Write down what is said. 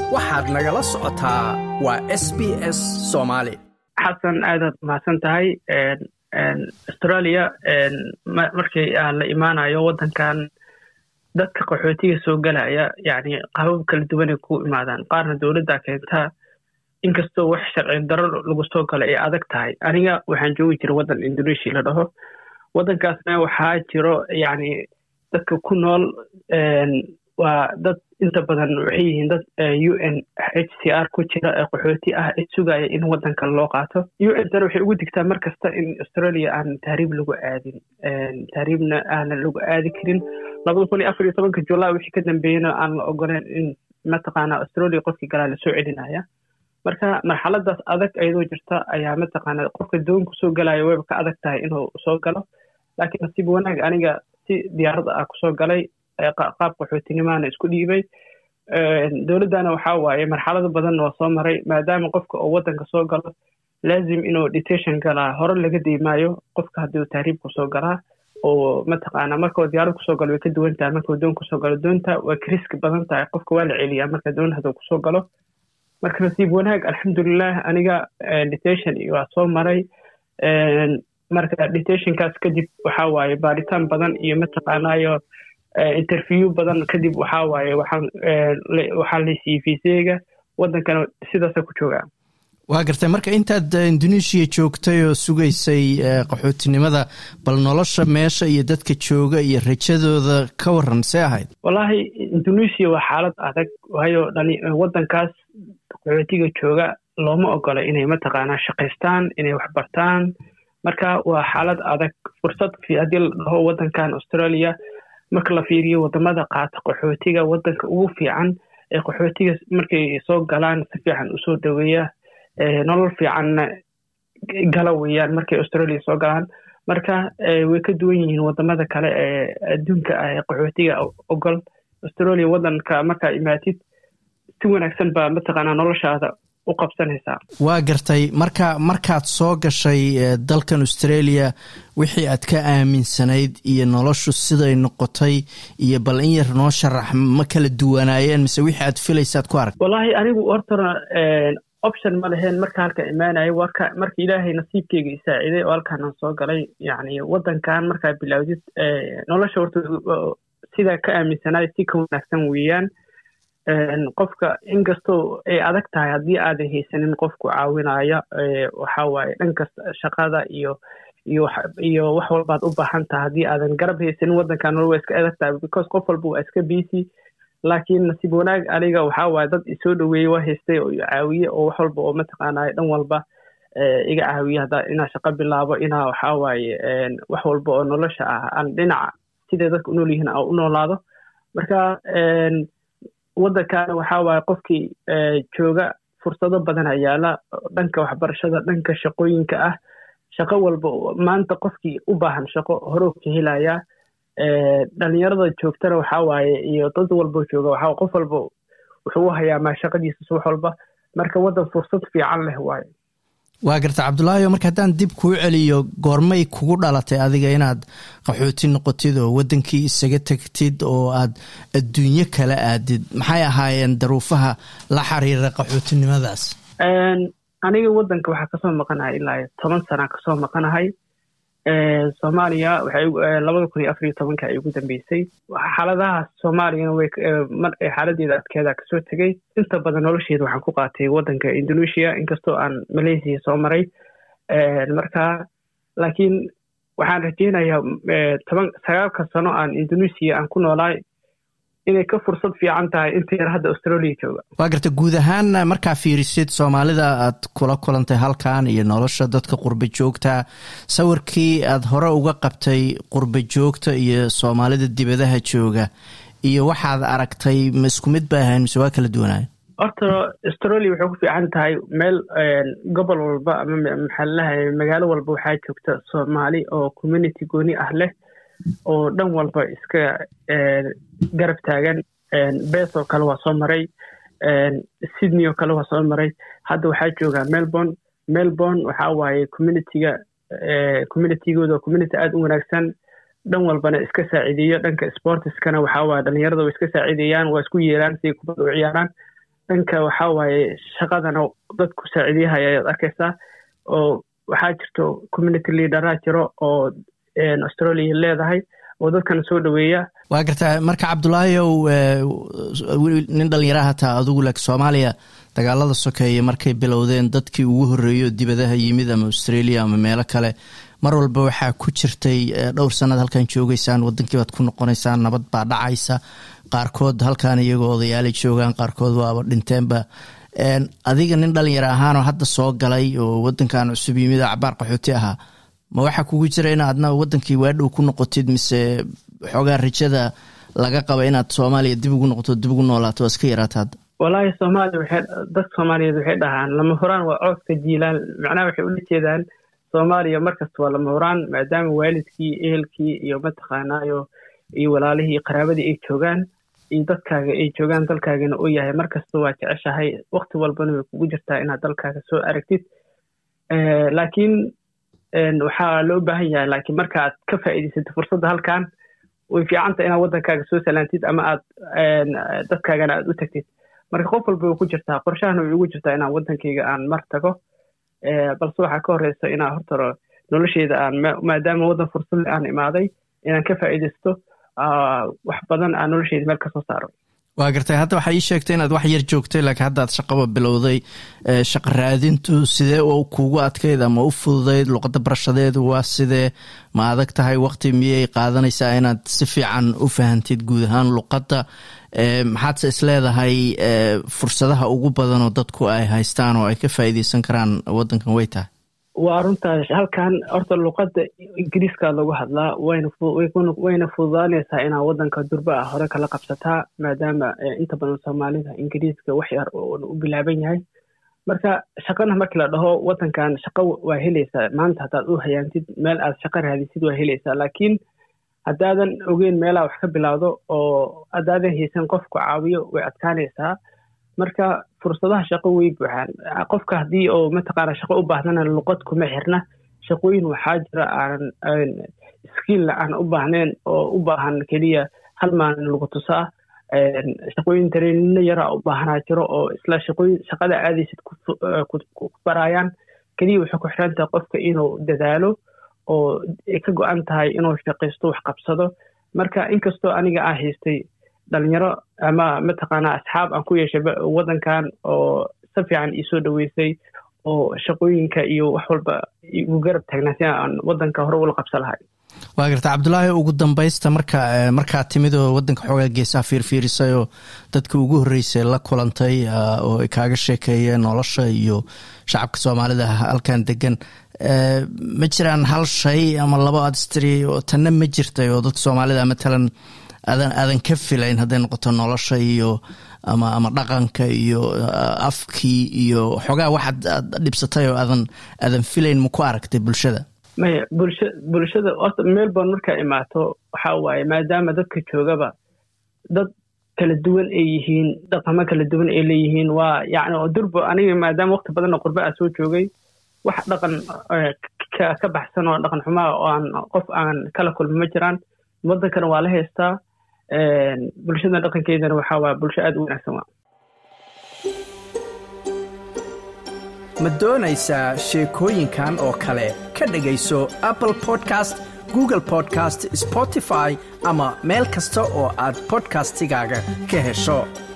waxaad nagala socotaa waa s b s soomaali xasan aadaad mahadsan tahay australia markii la imaanayo waddankan dadka qaxootiga soo galaya yani qabab kala duwanay ku imaadaan qaarna dowladda keentaa inkastoo wax sharci daro lagu soo galo ay adag tahay aniga waxaan joogi jira waddan indonesia la dhaho waddankaasna waxaa jiro yani dadka ku nool waa dad inta badan waxay yihiin dad u n h c r ku jira ee qaxooti ah ee sugaya in waddankan loo qaato u n tana waxay ugu digtaa mar kasta in australia aan tahriib lagu aadin tahriibna aanan lagu aadi karin labada kun iyo afar iyo tobanka julay wixii ka dambeeyena aan la ogoleen in mataqaana australia qofkii galaa lasoo celinaya marka marxaladaas adag ayadoo jirta ayaa mataqaana qofka doon kusoo galaya wayba ka adag tahay inuu soo galo laakiin nasiib wanaag aniga si diyaaradda ah kusoo galay qaab qaxootinimaana isku dhiibay dowladdana waxaa waaye marxalado badan waa soo maray maadaama qofka oo waddanka soo galo laazim inuu detention galaa hore laga deymaayo qofka haddii tahriib kusoo galaa oo mataqaana markao diyaarad kusoo galo way ka duwan tahay markau doon kusoo galo doonta waa kriski badan tahay qofka waa la celiyaa marka doon hadduu kusoo galo marka nasiib wanaag alxamdulilah aniga detention waa soo maray marka detentionkaas kadib waxaa waaye baaritaan badan iyo mataqaanayo interview badan kadib waxaa waaye waxaan waxaa laysiiyey fiiseyga waddankana sidaasa ku joogaa waa gartay marka intaad indonesia joogtay oo sugaysay qaxootinimada bal nolosha meesha iyo dadka jooga iyo rajadooda ka waran see ahayd wallaahi indonesia waa xaalad adag waayo dhali waddankaas qaxootiga jooga looma ogola inay mataqaanaa shaqaystaan inay waxbartaan marka waa xaalad adag fursad haddii la dhaho waddankan australia marka la fiiriyo wadamada qaata qaxootiga waddanka ugu fiican ee qaxootiga markay soo galaan si fiican usoo dhaweeya nolol fiicanna gala weeyaan markay australia soo galaan marka way ka duwan yihiin wadamada kale ee adduunka ah ee qaxootiga ogol australia waddanka markaa imaatid si wanaagsan baa mataqaanaa noloshaada u qabsanaysaa waa gartay marka markaad soo gashay dalkan australia wixii aad ka aaminsanayd iyo noloshu siday noqotay iyo bal in yar noo sharax ma kala duwanaayeen mise wixii aad filaysaad ku arag wallaahi anigu hortana option ma leheen marka halka imaanaya warka marka ilaahay nasiibkeyga isaaciday oo halkaanaan soo galay yacni waddankan markaa bilaawdid nolosha horta sidaa ka aaminsanaay si ka wanaagsan weeyaan qofka inkastoo ay adag tahay haddii aadan haysanin qofku caawinaya waxa waaye dhankasta shaqada iyo iyo iyo wax walbaad u baahan tahay haddii aadan garab haysanin waddankan nolol waa iska adag tahay because qof walba waa iska busy laakiin nasiib wanaag aniga waxaa waaye dad isoo dhaweeyey waa haystay oo caawiye oo wax walba oo mataqaanaa dhan walba iga caawiye hadda inaa shaqo bilaabo inaa waxaa waaye wax walba oo nolosha ah aan dhinaca siday dadka u nool yihiin aan u noolaado marka waddankaana waxaa waaye qofkii jooga fursado badana yaala dhanka waxbarashada dhanka shaqooyinka ah shaqo walba maanta qofkii u baahan shaqo horeu ka helayaa dhalinyarada joogtana waxaa waaye iyo dad walbo jooga waxaa qof walba wuxuu u hayaamaa shaqadiisa wax walba marka waddan fursad fiican leh waaye waa garta cabdulaahiyo marka haddaan dib kuu celiyo goormay kugu dhalatay adiga inaad qaxooti noqotid oo waddankii isaga tegtid oo aad adduunyo kala aadid maxay ahaayeen daruufaha la xiriira qaxootinimadaas aniga waddanka waxaa kasoo maqanahay ilaa toban sana kasoo maqanahay soomaaliya waxay labada kun iyo afar iyo tobanka ay ugu dambeysay xaaladahaas soomaaliyana way mar xaaladeeda adkeeda kasoo tegey inta badan nolosheeda waxaan ku qaatay waddanka indonesia inkastoo aan malaysia soo maray marka laakiin waxaan rajeynayaa toban sagaalka sano aan indonesia aan ku noolaay inay ka fursad fiican tahay inta yar hadda australia jooga waa garta guud ahaan markaa fiirisid soomaalida aad kula kulantay halkan iyo nolosha dadka qurba joogta sawirkii aad hore uga qabtay qurba joogta iyo soomaalida dibadaha jooga iyo waxaad aragtay ma isku mid ba ahayn mise waa kala duwanaayo horta australia waxay ku fiican tahay meel gobol walba ama maxaa lalahay magaalo walba waxaa joogta soomaali oo community gooni ah leh oo dhan walba iska garab taagan bes oo kale waa soo maray sydney oo kale waa soo maray hadda waxaa joogaa melbourne melbourne waxaa waaye communityga communitygooda community aada u wanaagsan dhan walbana iska saaciideeyo dhanka sportiskana waxaa waaye dhalinyarada way iska saaciideeyaan waa isku yeeraan siday kubadda u ciyaaraan dhanka waxaa waaye shaqadana dadku saaciidiyahaya ayaad arkaysaa oo waxaa jirto community leaderaa jiro oo australia leedahay oo dadkana soo dhaweeya waa gartaa marka cabdulaahiyow nin dhalinyara hataa adigu laakiin soomaaliya dagaalada sokeeye markay bilowdeen dadkii ugu horreeyo dibadaha yimid ama australia ama meelo kale mar walba waxaa ku jirtay dhowr sanad halkan joogeysaan wadankii baad ku noqonaysaan nabad baa dhacaysa qaarkood halkan iyagoo odayaalay joogaan qaarkood waaba dhinteenba adiga nin dhalinyaro ahaanoo hadda soo galay oo wadankan cusub yimid cabaar qaxooti ahaa ma waxaa kugu jira in aadna wadankii waadhow ku noqotid mise xoogaa rajada laga qaba inaad soomaaliya dib ugu noqoto dib ugu noolaato waa iska yaraata hadda wallaahi soomaaliya waxay dadka soomaaliyeed waxay dhahaan lama huraan waa cooska jiilaan macnaha waxay ula jeedaan soomaaliya markasta waa lama huraan maadaama waalidkii ehelkii iyo mataqaanaayo iyo walaalihii iyo qaraabadii ay joogaan iyo dadkaaga ay joogaan dalkaagana uu yahay markasta waa jeceshahay wakti walbana way kugu jirtaa inaad dalkaaga soo aragtid laakiin waxaa loo baahan yahay laakiin marka aad ka faa'iidaysatid fursadda halkan way fiicanta inaad waddankaaga soo salaantid ama aad dadkaagana aad u tagtid marka qof walba way ku jirtaa qorshahana way ugu jirtaa inaan waddankayga aan mar tago balse waxaa ka horeysa inaan hortaro nolosheyda aan maadaama waddan fursadle aan imaaday inaan ka faa'iidaysto wax badan aan nolosheyda meel kasoo saaro waa gartay hadda waxaa ii sheegtay inaad wax yar joogtay laakiin hadda aad shaqaba bilowday shaqa raadintu sidee kuugu adkayd ama u fududayd luqadda barashadeedu waa sidee ma adag tahay waqti miyay qaadanaysaa inaad si fiican u fahantid guud ahaan luqadda maxaadse isleedahay fursadaha ugu badanoo dadku ay haystaan oo ay ka faa'iideysan karaan waddankan way tahay waa runtaa halkan horta luqadda ingiriiska lagu hadlaa wayna fududaanaysaa inaa waddanka durba ah hore kala qabsataa maadaama inta badan soomaalida ingiriiska wax yar u bilaaban yahay marka shaqana markii la dhaho waddankan shaqo waa helaysaa maanta haddaad u hayaantid meel aad shaqo raadisid waa helaysaa laakiin haddaadan ogeyn meelaa wax ka bilaawdo oo haddaadan haysan qofku caawiyo way adkaanaysaa marka fursadaha shaqo way buuxaan qofka haddii oo mataqaana shaqo u baahdana luqad kuma xirna shaqooyin waxaa jira aanan skilla aan u baahnayn oo u baahan keliya hal maalin lagu tusaa shaqooyin tareenino yaraa u baahanaa jiro oo isla shaqooyin shaqada aadaysid ku baraayaan keliya waxay ku xiran tahay qofka inuu dadaalo oo ay ka go-an tahay inuu shaqaysto wax qabsado marka inkastoo aniga aan haystay dhalinyaro ama mataqaanaa asxaab aan ku yeeshay waddankan oo si fiican iisoo dhaweysay oo shaqooyinka iyo wax walba igu garab taagnaa si aan waddanka hore ula qabsan lahay waa garta cabdulaahi ugu dambaysta marka markaa timid oo waddanka xoogaa geesaha fiirfiirisay oo dadka ugu horreysay la kulantay oo ay kaaga sheekeeyeen nolosha iyo shacabka soomaalida halkan degan ma jiraan hal shay ama labo adstri oo tanna ma jirtay oo dadka soomaalida matalan aadan aadan ka filayn hadday noqoto nolosha iyo ama ama dhaqanka iyo afkii iyo xoogaa waxaad aad dhibsatay oo aadan aadan filayn ma ku aragtay bulshada maya bulsha bulshada horta melbourne markaa imaato waxaa waaye maadaama dadka joogaba dad kala duwan ay yihiin dhaqamo kala duwan ay leeyihiin waa yacni oo durba aniga maadaama waqti badanna qurba a soo joogay wax dhaqan ka baxsan oo dhaqan xumaa oo aan qof aan kala kulma ma jiraan waddankana waa la haystaa bulshada dhaqankeedana waxaa waa bulsho aad u wanaagsan waa ma doonaysaa sheekooyinkan oo kale ka dhegayso apple podcast google podcast spotify ama meel kasta oo aad bodkastigaaga ka hesho